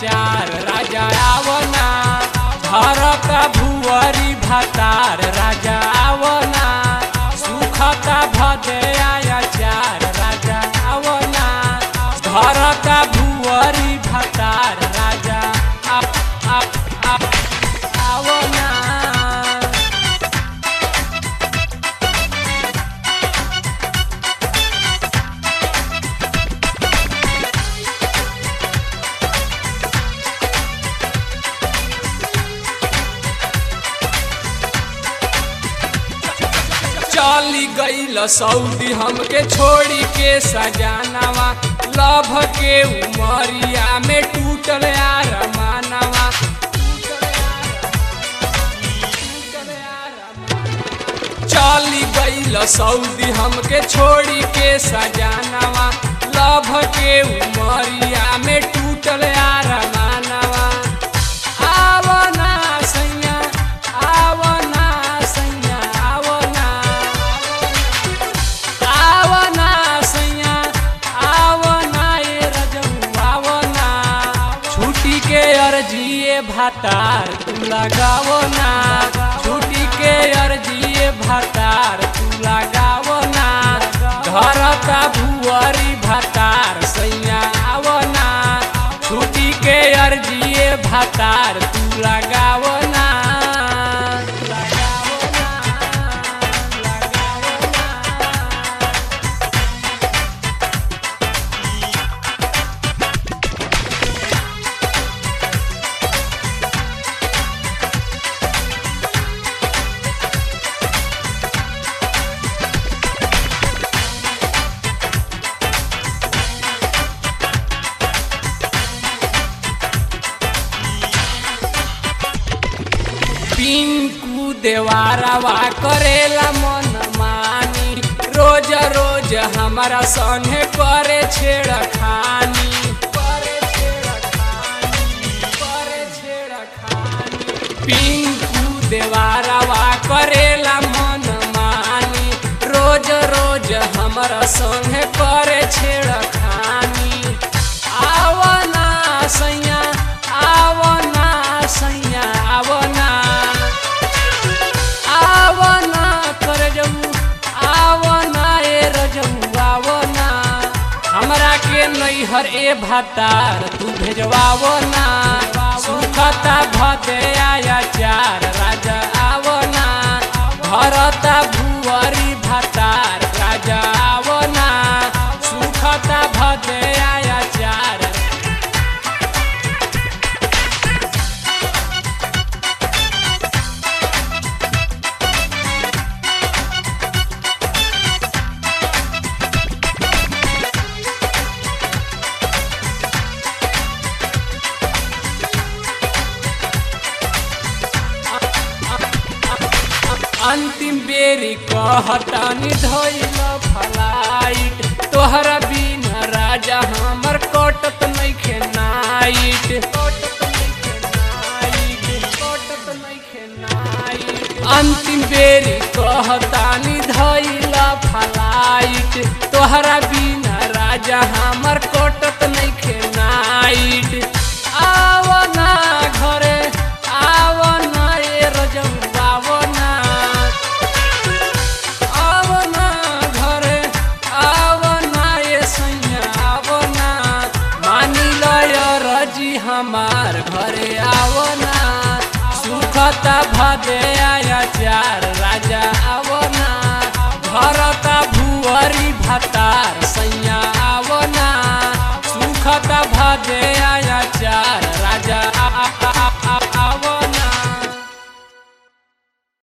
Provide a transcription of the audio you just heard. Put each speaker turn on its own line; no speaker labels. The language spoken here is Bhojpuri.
चार राजा आवना धरता भुवरी भातार राजा आवना सुखता भदया चार राजा आवना धरता भुवरी भातार राजा आप आप आप आवना चली गईल सऊदी हमके छोड़ी के सजानवा लभ के उमरिया में टूटल यार मानवा चली गईल सऊदी हमके छोड़ी के सजानवा लभ के उमरिया में टूटल यार मानवा आवना सैया आवना सैया आवना आवना सैया आवना ए रजऊ आवना छुट्टी के अर्जिए भातार तू लगावो ना छुट्टी के अर्जिए भातार तू लगावो ना धरता भुअरी भातार सैया आवना छुट्टी के अर्जिए भातार तू लगावो ना लगावो ना लगावो ना पिंकू देवारावा करेला मन मानी रोज रोज हमारा संगे करे छेड़खानी करे छेड़खानी करे छेड़खानी पिंकू देवारावा करेला मन मानी रोज रोज हमारा संगे करे छेड़खानी आवना सैया आवना सैया आवना आवना कर जऊ आवना ए रजऊ आवना हमरा के नैहर ए भातार तू भेजवावो ना सुखता भदया चार राजा आवना भरता भुवरी भातार राजा आवना सुखता भदया चार अंतिम बेरी कहतानी धैल फलाइट तोहरा बिन राजा हमर कटत नइखे नाइट कटत नइखे नाइट कटत नइखे नाइट अंतिम बेरी कहतानी धैल फलाइट तोहरा बिन राजा हमर कटत नइखे नाइट आवना घरे आवना ए रजऊ आवना आवना घरे आवना ए सैया आवना मानी लय रजी हमार घरे आवना सुखता भदया चार राजा आवना भरता भुवरी भातार सैया आवना सुखता भदे